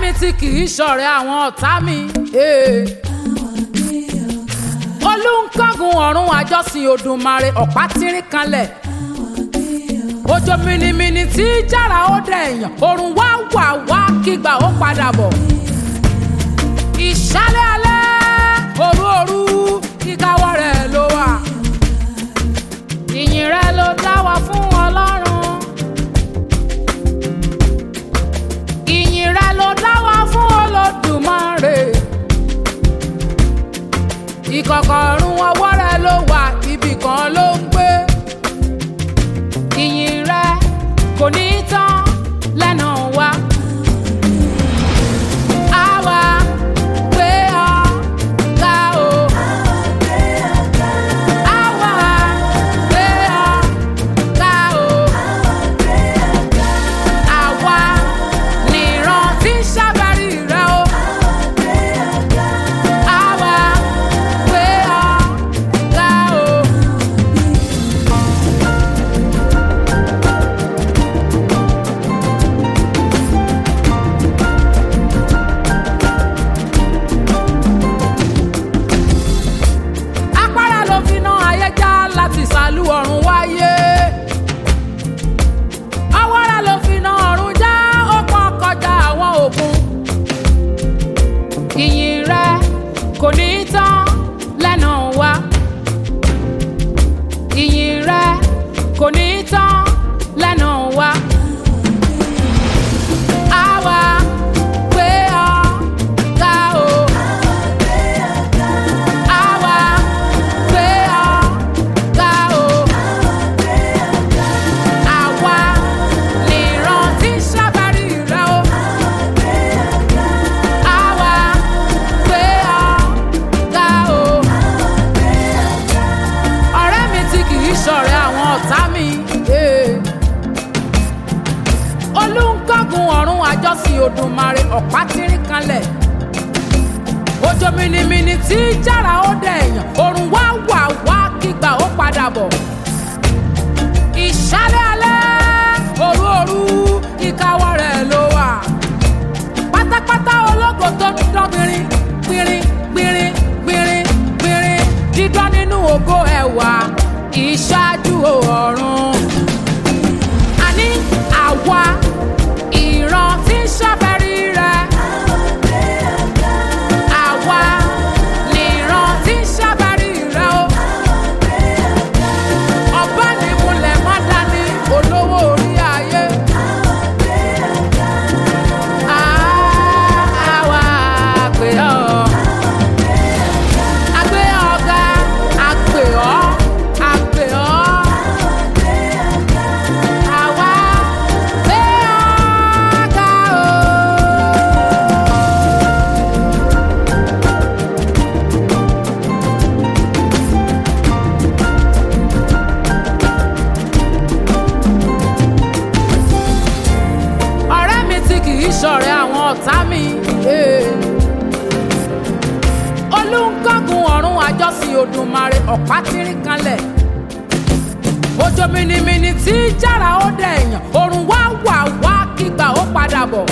mi tí kì í ṣọ̀rẹ́ àwọn ọ̀tá mi. eh. olùkọ́gun ọ̀run àjọsìn Òdùmarè ọ̀pá tírín kanlẹ̀. òjò mìnìmìnì tí jára ó dẹ̀ èèyàn òrùn wá wà wá kígbà ó padà bọ̀. ìṣálẹ̀ alẹ́ òru òru kíkáwọ́ rẹ̀ ló wà. ìyìn rẹ̀ ló dá wa fún Ọlọ́run. ìyìn rẹ̀ ló dá wa fún Olódùmarè. ìkọ̀kọ̀ ọ̀run ọwọ́ rẹ̀ ló wà ibì kan ló ń gbé. ìyìn rẹ̀ kò ní tán lẹ́nu wa. Àwa gbé ọ ga o. Àwa gbé ọ ga o. Àwa nìran tí ń ṣàbárí rẹ o. Àwa gbé ọ ga o. Apára ló fi ná ayé já láti sàlú ọ̀run wáyé. Awọ́ra ló fi ná ọ̀run já ó pọ́n kọjá àwọn òkun. Ìyìn rẹ kò ní tán lẹ́nu wa. Ìyìn rẹ kò ní tán lẹ́nu wa. Àwa gbé ọ ga o. Àwa gbé ọ ga o. Àwa nìran tí ń ṣàbárí rẹ o. Àwa gbé ọ ga o. Ọ̀rẹ́ mi tí kì í ṣọ̀rẹ́ àwọn ọ̀tá mi. eh. Olùkọ́gun ọ̀run àjọsìn Òdùmarè ọ̀pá tírín kanlẹ̀ òjò mìnìmìnì tí jára ó dẹ̀ èèyàn òrùn wá wà wá kígbà ó padà bọ̀. ìṣálẹ̀ alẹ́ òru òru ìkáwọ́ rẹ̀ ló wà. pátápátá ológo tó ń dán gbìnrín gbìnrín gbìnrín gbìnrín gbìnrín dídán nínú ògo ẹ̀wà ìṣáájú ọ̀run. àní àwa ìran tí ń ṣàfẹ́rí rẹ̀. Àwa nìran tí ń ṣàbárí rẹ o. Ọba ní múlẹ̀ má dání olówó orí ayé. Àwa àgbè ọ́. Àgbè ọ̀gá àgbè ọ́ àgbè ọ́. Àwa gbé ọ̀gá o. ọ̀rẹ́ mi tí kì í ṣọ̀rẹ́ àwọn ọ̀tá mi. eh. olùkọ́gun ọ̀run àjọsìn Òdùmarè ọ̀pá tírín kanlẹ̀. òjò mìnìmìnì tí jára ó dẹ̀ èèyàn òrùn wá wà wá kígbà ó padà bọ̀.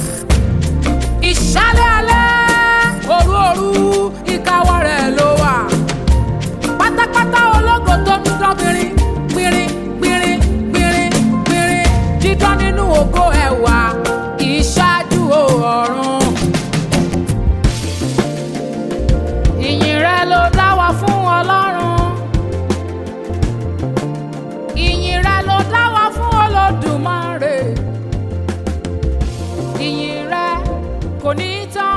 ìṣálẹ̀ alẹ́ òru òru ìkáwọ́ rẹ̀ ló wà. pátápátá ológo tó ń dán gbìnrín gbìnrín gbìnrín gbìnrín gbìnrín dídán nínú ògo ẹ̀wà ìṣáájú ọ̀run. ìyìn rẹ ló dá wa fún Ọlọ́run. ìyìn rẹ ló dá wa fún Olódùmarè. ìyìn rẹ kò ní tán